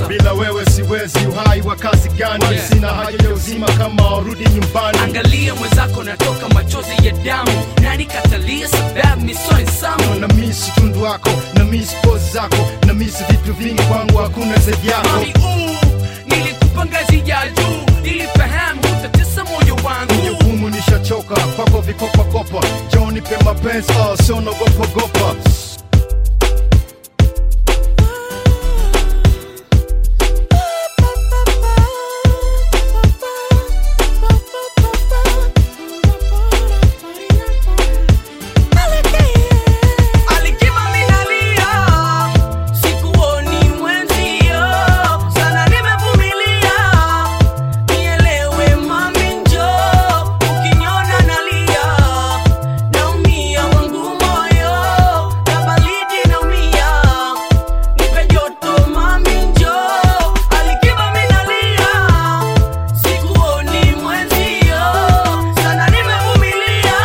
bila wewe siwezi uhai wa kazi gani Yeah. sina haja ya uzima kama warudi nyumbani angalia mwenzako natoka machozi ya damu nani katalia sababu misoni samu na misi tundu wako na misi pozi zako na misi vitu vingi kwangu hakuna zaidi yako mami uu nilikupa ngazi ya juu nilifahamu utatesa moyo wangu jukumu nishachoka kwako vikopakopa joni pe mapenzi oh, sio nagopagopa Alikiba minalia, sikuoni mwenzio, sana nimevumilia. Nielewe mami njoo, ukiniona nalia, naumia wangu moyo, na baridi naumia. Nipe joto mami njoo, Alikiba minalia, sikuoni mwenzio, sana nimevumilia.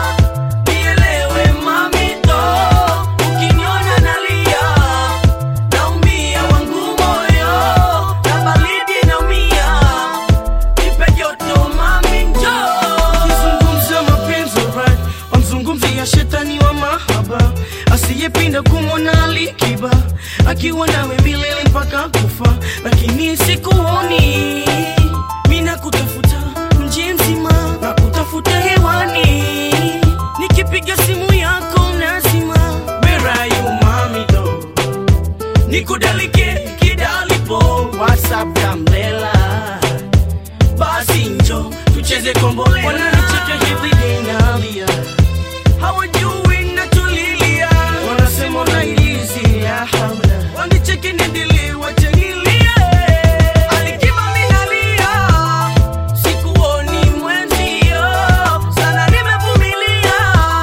Nielewe mamito, ukiniona nalia, naumia wangu moyo, na baridi naumia, nipe joto mami njoo. Ukizungumza mapenzi alright, wamzungumzia shetani wa mahaba asiyepinda kumwona Alikiba akiwa nawe milele mpaka kufa, lakini sikuoni. Mina kutafuta mji mzima na kutafuta hewani, nikipiga simu yako unazima. Where are you mami though? nikudalike kidalipo whatsapp gamlela basi njo tucheze kombolela wananicheka hivi dinalia hawajui natulilia wanasema unailizi ya haula wanicheke nendele wachanilie Alikiba minalia, sikuoni mwenzio, sana nimevumilia.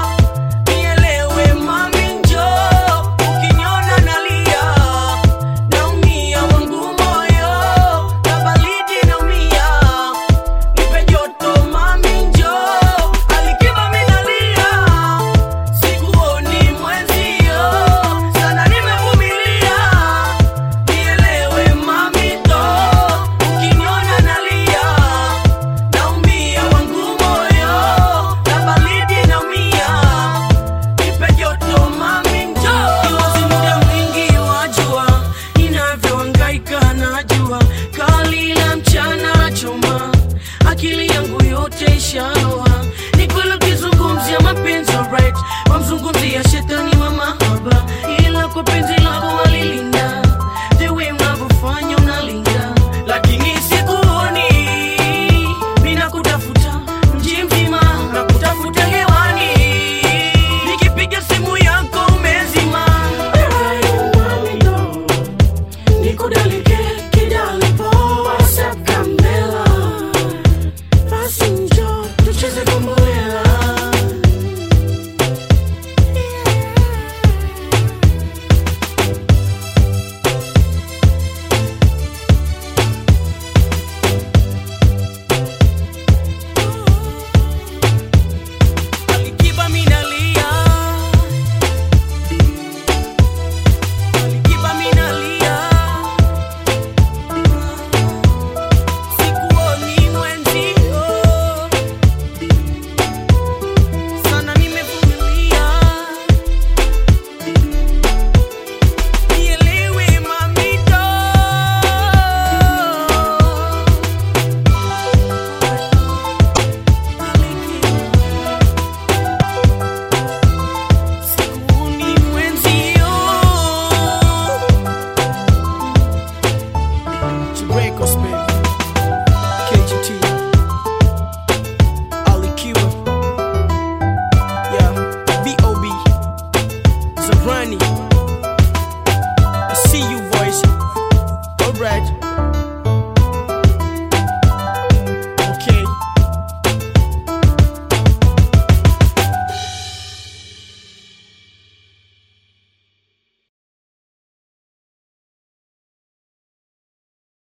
Nielewe mami njoo, ukiniona nalia, naumia wangu moyo, na baridi naumia. Nipe joto mami njoo, Alikiba minalia, sikuoni mwenzio, sana nimevumilia. Nielewe mamito, ukiniona nalia, naumia wangu moyo, na baridi naumia. Nipe joto mami njoo. Kiwazi muda mwingi wajua ninavyohangaika najua kali la mchana choma akili yangu yote ishaloa ni kweli ukizungumzia mapenzi alright wamzungumzia shetani wa mahaba ila kwa penzi lako walilinda the way unavyofanya unalinda lakini sikuoni mina kutafuta mji mzima na kutafuta hewani nikipiga simu yako umezima nikudalike kidalipo whatsapp kamela basi njo tucheze kombolela Alikiba minalia Alikiba minalia Sikuoni mwenzio Sana nimevumilia Nielewe mamito Sikuoni mwenzio Chibrekos baby KGT Ali Kiwa Yeah B.O.B Zabrani I see you boys Alright